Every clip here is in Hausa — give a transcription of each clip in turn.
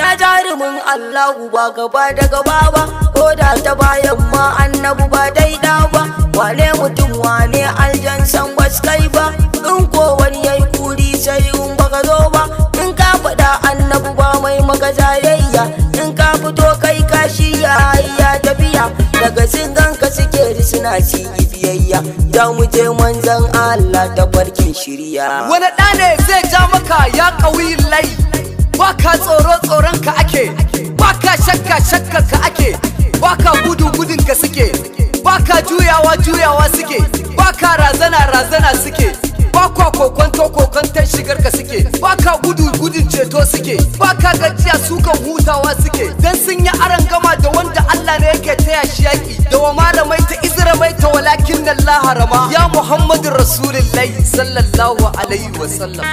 ya jarumin Allahu ba gaba da gaba ba ko da ta bayan ma annabu ba daida ba wane mutum wane aljan san bas kai ba in ko wani yayi kuri sai in baka zo ba in ka faɗa annabu ba mai maka zayayya in ka fito kai kashi ya ya tafiya daga singanka suke ji suna ci biyayya da mu je manzan Allah ta barkin shirya wani ɗa ne zai ja maka ya ƙauyi lai baka tsoro tsoron ka ake baka shakka shakkar ka ake baka gudu gudun ka suke baka juyawa juyawa suke baka razana razana suke baka kokonto kokonton shigar ka suke baka gudu gudun ceto suke baka gajiya sukan hutawa suke dan sun yi aran gama da wanda Allah ne yake taya shi yaki da wa malamai ta izra mai ta walakin Allah harama ya Muhammadu Rasulullahi sallallahu alaihi wa sallam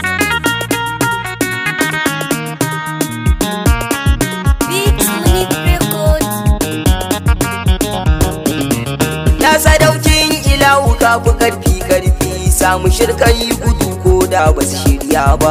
Beats Minute Records. ya sadaukin ilahu ka fi karfi karfi samu shirka yi gudu ko da ba su shirya ba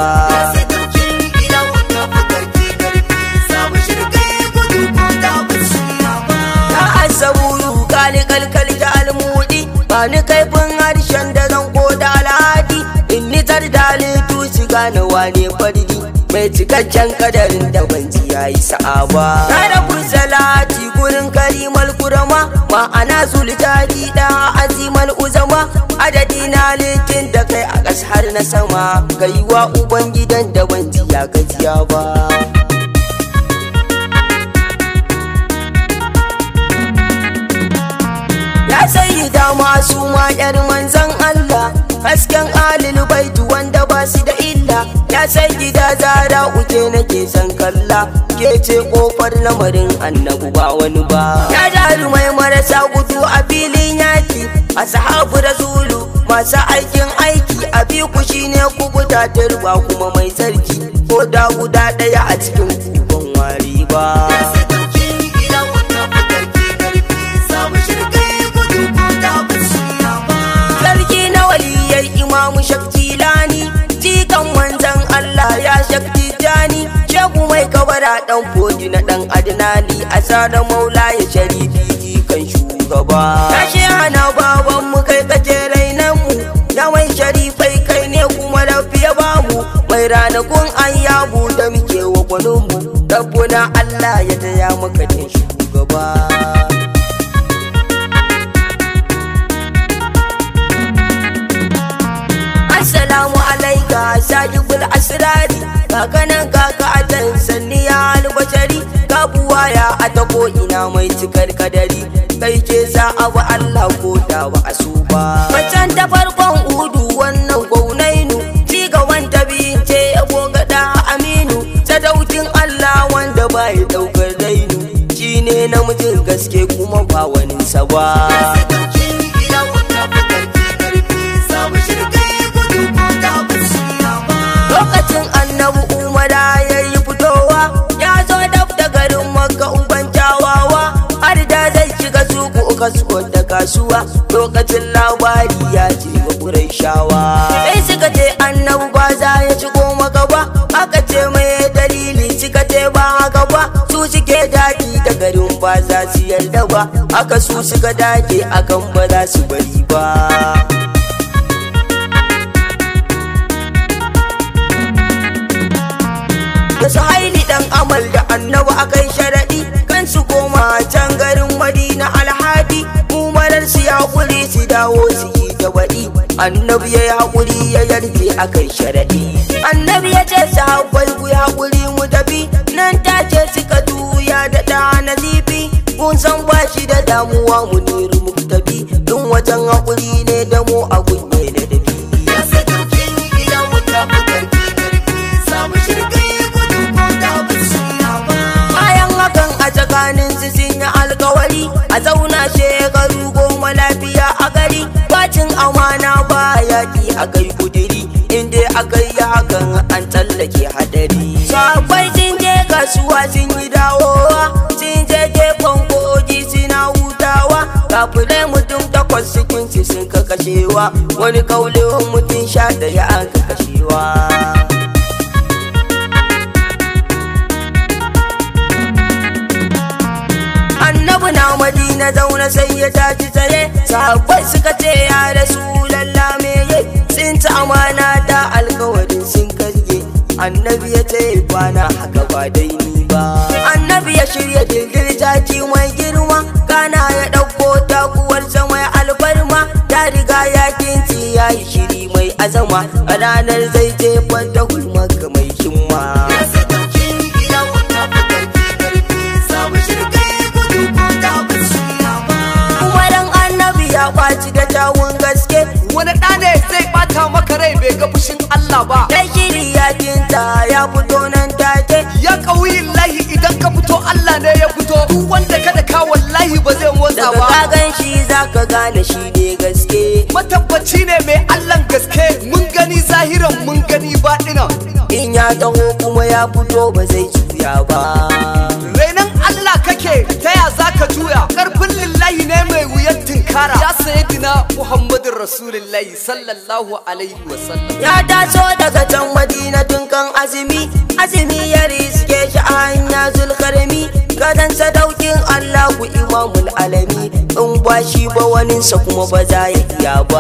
ya asaburu kali kalkal da almudi ba ni kaifin harshen da zan ko da alhadi in ni tar da halittu su gane wane fardi mai cikakken kadarin da ban ji ya yi sa'aba na da salati gurin karimal kurama ma'ana zultadi da azimal uzama adadi na litin da kai a ƙas har na sama kai wa ubangidan da ban ji ya gajiya ba ya sayi dama su ma yar manzan Allah hasken alil baitu wanda ba su da illa ya sai gida zara uke nake san kalla ke ce kofar lamarin annabu ba wani ba ya jarumai marasa gudu a filin yaki a sahabu rasulu masu aikin aiki a bi ku shine ku guda turba kuma mai sarki ko da guda ɗaya a cikin kuban wari ba sarki na waliyar imamu shaktilani jikan manzan Allah ya shakti jani shegu mai kabara dan fodi na dan adnali asara maula ya sharifi jikan shugaba tashi hana baban mu kai kake rainan mu ya mai sharifai kai ne kuma lafiya bamu mai ranakun ayyabu da muke wa gwanin mu rabbuna Allah ya taya maka din shugaba Assalamu alaika sajibul asrari kakanan kaka atan sanni ya albashari ka buwaya a ta ko ina mai cikar kadari kai ke sa abu Allah ko da ba a so ba Macan ta farkon udu wannan gwaunainu ci ga wanta biyun ce ya gada aminu sadaukin Allah wanda ba ya daukar rainu shi ne namijin gaske kuma ba wani ba lokacin annabi umara ya yi fitowa ya zo daf da garin makka uban kyawawa har da zai shiga suku kasuwar da kasuwa lokacin labari ya ce ga kurai shawa sai suka ce annabi ba za ya shigo maka ba aka ce mai dalili suka ce ba haka ba su suke daɗi da garin ba za su yarda ba aka su suka dage akan ba za su bari ba da su haili dan amal da annabi akai sharaɗi kan su koma can garin madina alhadi umarar su ya kuri su dawo su yi ta baɗi annabi ya yi haƙuri ya yarje akai sharaɗi annabi ya ce su haƙwai ku haƙuri mu tafi nan take suka tuya da ɗa nazifi kun san ba shi da damuwa mu niru mu tafi in wajen haƙuri ne da mu a gunye da dafi bayan hakan a tsakanin su sun yi alkawari a zauna shekaru goma lafiya a gari bacin amana ba yaƙi a kai kudiri inda aka yi hakan an tsallake hadari sabai sun je kasuwa sun yi dawowa sun je gefen kogi suna hutawa kafirai mutum takwas cikin su sun ka kashewa wani kaulin mutum sha ɗaya an ka kashewa na zauna sai ya tashi tsaye sahabbai suka ce ya rasu lalla me ye sun ci amana da alkawarin sun karye annabi ya ce bana haka ba dai ni ba annabi ya shirya jirgin jaki mai girma kana ya ɗauko takuwarsa mai alfarma ya riga ya kinci ya yi shiri mai azama a ranar zai jefar da hulmaka mai himma kuma dan annabi ya kwaci da tawun gaske wani ɗa ne zai ɓata maka rai bai ga fushin Allah ba ya shiri ya kinta ya fito nan take ya ƙauyin lahi idan ka fito Allah ne ya fito duk wanda ka daka wallahi ba zai motsa daga ba kagan shi zaka gane shi ne gaske matabbaci ne mai Allahn gaske mun gani zahiran mun gani baɗinan in ya taho kuma ya fito ba zai juya ba Rainan Allah kake ta ya za ka juya ƙarfin lillahi ne mai wuyar tinkara ya sayyidina Muhammadin Rasulullahi sallallahu alaihi wasallam ya taso daga can madina tun kan azumi azumi ya riske shi a hanya zulkarmi gadon sadaukin allahu imamul alami in ba shi ba waninsa kuma ba za ya iya ba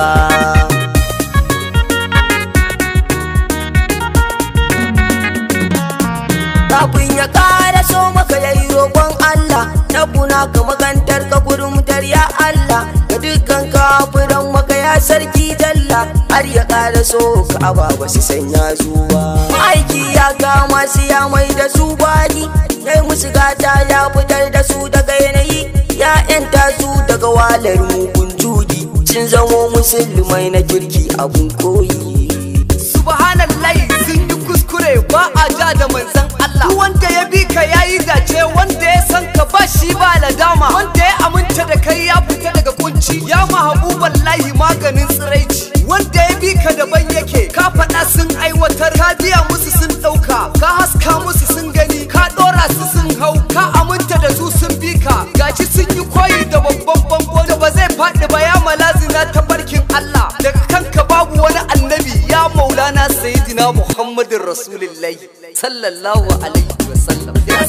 kafin ya kara so maka yayi roƙon Allah tabuna ka magantar ka kurmutar ya Allah ga dukkan kafiran maka ya sarki jalla har ya kara so ka aba ba su sanya zuwa aiki ya kama su ya mai da su bani yayi musu gata ya fitar da su daga yanayi ya yanta su daga walar mugun juji sun zamo musulmai na kirki abun koyi subhanallahi sun yi kuskure ba a ja da manzan Allah Duk wanda ya bi ka yayi dace wanda ya san ka ba shi ba ladama wanda ya aminta da kai ya fita daga kunci ya mahabuban lahi maganin tsiraici wanda ya bi ka daban yake ka faɗa sun aiwatar ka biya musu sun ɗauka ka haska musu sun gani ka ɗora su sun hau ka aminta da su sun bi ka gashi sun yi koyi da babban bango da ba zai faɗi ba ya malazina ta barkin Allah daga kanka babu wani annabi ya maulana sayyidina muhammadin rasulullahi sallallahu alaihi wasallam ya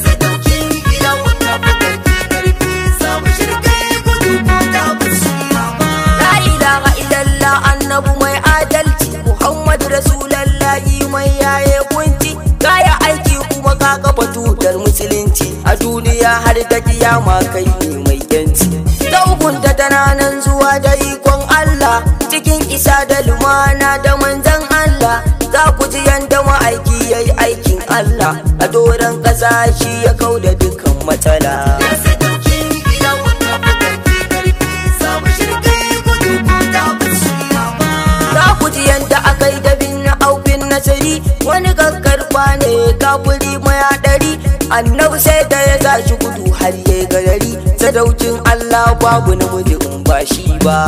La ilaha illallah annabu mai adalci Muhammad rasulallahi mai yaye kunci kaya aiki kuma ka kafa tutar musulunci a duniya har da kiyama kai ne mai yanci ta hukunta tana nan zuwa da ikon Allah cikin isa da lumana da manzan Allah za ku ji yanda ma'aiki ya yi aikin Allah a doron ƙasa shi ya kau da dukkan matsala. Za ku ji yadda aka yi dabin na aufin nasari wani kakkarfa ne kafuri mai haɗari annabi sai da ya sa shi gudu har ya garari sadaukin Allah babu namiji in ba shi ba.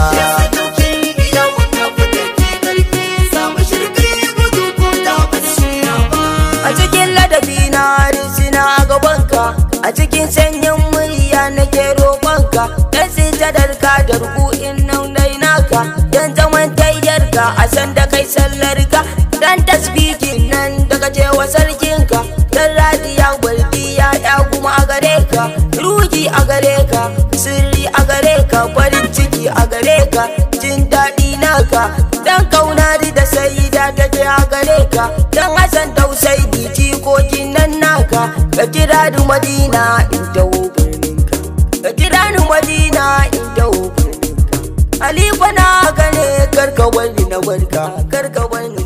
A cikin ladabi na risina a gabanka a cikin sanyin murya nake roƙonka dan sitadar ka da ruku'in nan dai naka dan zaman tayyarka a san da kai sallarka dan tasbihin nan daga cewa sarkinka dan radiya gwardiya ya kuma a gare ka ruhi a gare ka sirri a gare ka farin ciki a gare ka jin daɗi naka dan kauna da sayida take a gare ka dan hasan tausayi jikokin nan naka ka kira ni madina in dawo birninka ka kira ni madina in dawo birninka Alifa na gane karka wani na barka karka wani